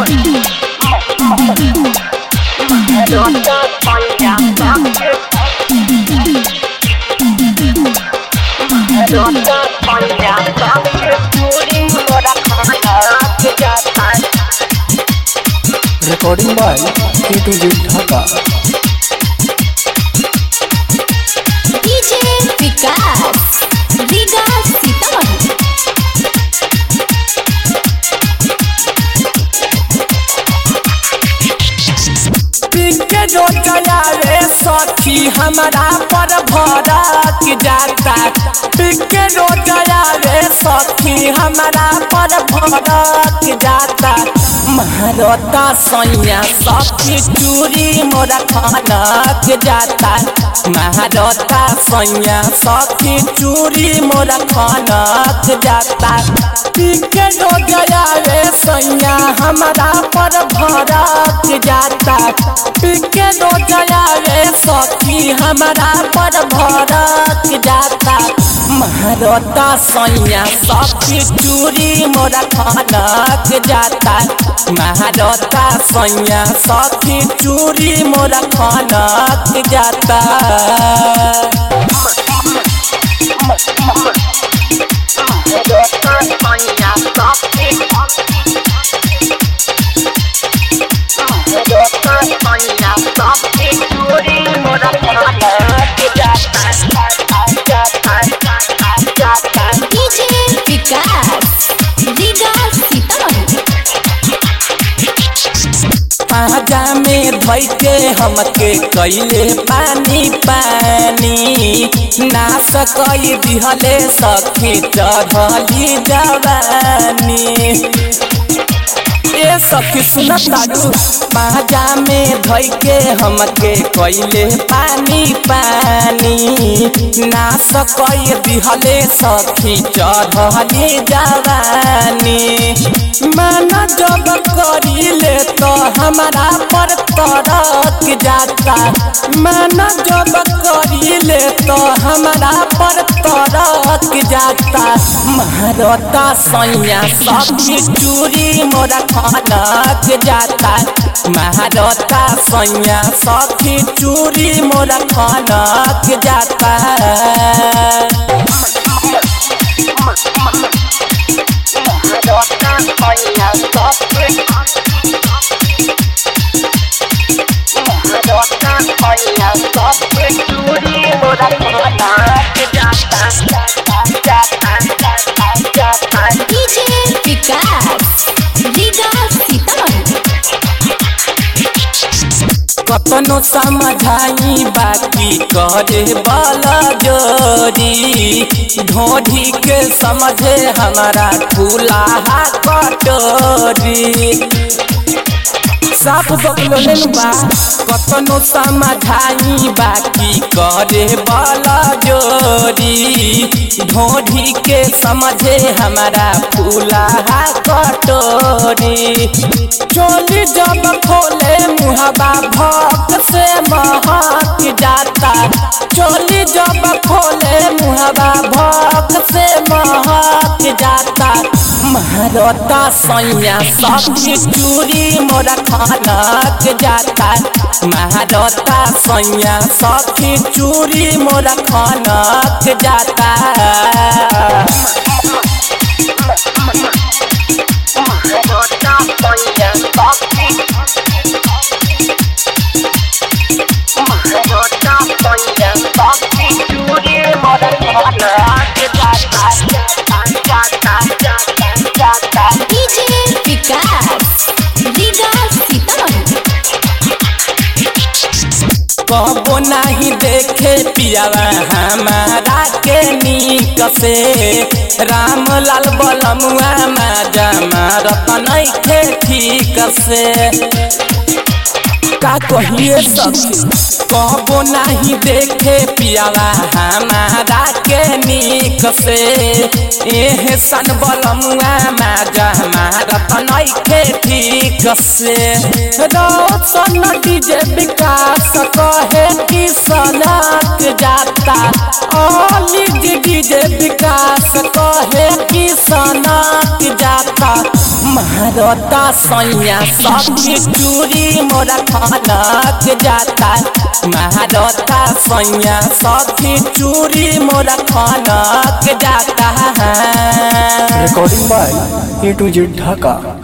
recording by A to Z Dhaka. DJ विकास रीगा सीतामढ़ी पिंके जो चलावे सखी हमारा पर भड़क जाता पिंके जो चलावे सखी हमारा पर भड़क जाता महारता सैया सखी चूरी मोरा खनक जाता महारता सैया सखी चूरी मोरा खनक जाता पिंके जो चलावे सैया हमारा पर भड़क जाता पिके दो जलावे सखी हमारा पर भड़क जाता महारता सैया सखी चूरी मोरा खनक जाता महारता सैया सखी चूरी मोरा खनक जाता DJ विकास रीगा सीतामढ़ी पाजा में धोई के हमके कैले पानी पानी ना सकई दिहले सखी चढ़ली जवानी ए सखी सुनत तारू पाजा में धोई के हमके कैले पानी पानी ना सकई दिहले सखी चढ़ली जवानी माना जब करीले तो हमारा पर तरक जाता माना जब करीले तो हमारा पर तरक जाता महारता सैया सखी चूरी मोरा खनक जाता महारता सैया सखी चूरी मोरा खनक जाता DJ विकास रीगा सीतामढ़ी कतनो समझाई बाकी करे वाला जोरी ढोढ़ी के समझे हमारा खुला कटोरी साफ बकलो बा कतनो समझाई बाकी करे वाला जोरी ढोढ़ी के समझे हमारा फूला कटोरी चोली जब खोले मुहबा भक्त से महक जाता चोली जब खोले मुहबा भक्त से महक जाता महारता सैया सखी चूरी मोरा खनक जाता महारता सैया सखी चूरी मोरा खनक जाता DJ विकास रीगा सीतामढ़ी कबो नहीं देखे पियावा हमारा के नीक से राम लाल बलमुआ माजा मारत नहीं थे ठीक से का कहिए सखी कबो नहीं देखे पियावा हमारा के नीक से एह सन बलमुआ माजा मारत नहीं थे ठीक से रोशन डीजे विकास कहे कि सनक जाता ओली डीजे विकास कहे कि सनक जाता महारता सैया सखी चूरी मोरा खनक जाता महारता सैया सखी चूरी मोरा खनक जाता recording by A to Z Dhaka.